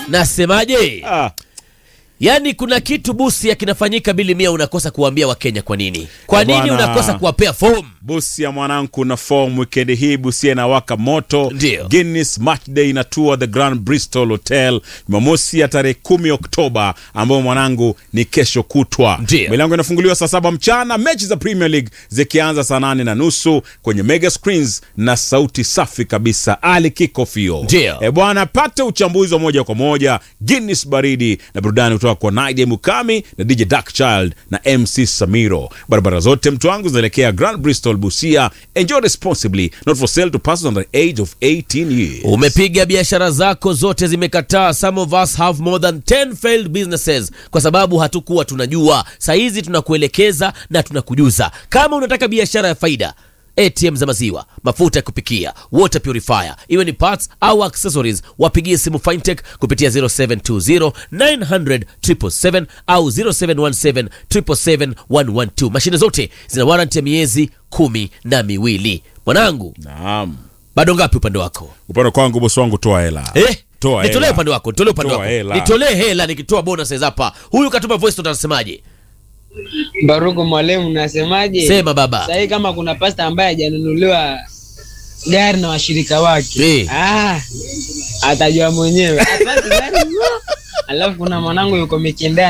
nasemaje Ah, yaani kuna kitu busi kinafanyika bili mia unakosa kuwaambia wakenya kwa nini kwa nini Bwana. unakosa kuwapea fomu Busia mwanangu na form wikendi hii Busia inawaka moto. Ndio. Guinness Match Day inatua the Grand Bristol Hotel Jumamosi ya tarehe kumi Oktoba, ambayo mwanangu ni kesho kutwa. Ndio. Milango inafunguliwa saa saba mchana, mechi za Premier League zikianza saa nane na nusu kwenye mega screens na sauti safi kabisa. Ali Kikofio Ndio. e bwana, pate uchambuzi wa moja kwa moja, Guinness baridi na burudani kutoka kwa Nadia Mukami na DJ Darkchild na MC Samiro. Barabara zote mtu wangu zinaelekea Grand Bristol Busia. Enjoy responsibly, not for sale to persons under the age of 18 years. umepiga biashara zako zote zimekataa some of us have more than 10 failed businesses kwa sababu hatukuwa tunajua sahizi tunakuelekeza na tunakujuza kama unataka biashara ya faida atm za maziwa mafuta ya kupikia water purifier iwe ni parts au accessories wapigie simu fintech kupitia 0720 900 777 au 0717 777 112 mashine zote zina warranty ya miezi kumi na miwili mwanangu Naam. bado ngapi upande wako Upande kwangu bosi wangu toa hela. Eh? Toa nitolee hela. upande wako nitolee upande Toa wako hela. nitolee hela nikitoa bonuses hapa huyu katuma voice note anasemaje Baruku mwalimu, nasemaje? sema baba Sahii kama kuna pasta ambaye hajanunuliwa gari na washirika wake Eh. ah, atajua mwenyewe Apate gari, alafu kuna mwanangu yuko Mikindani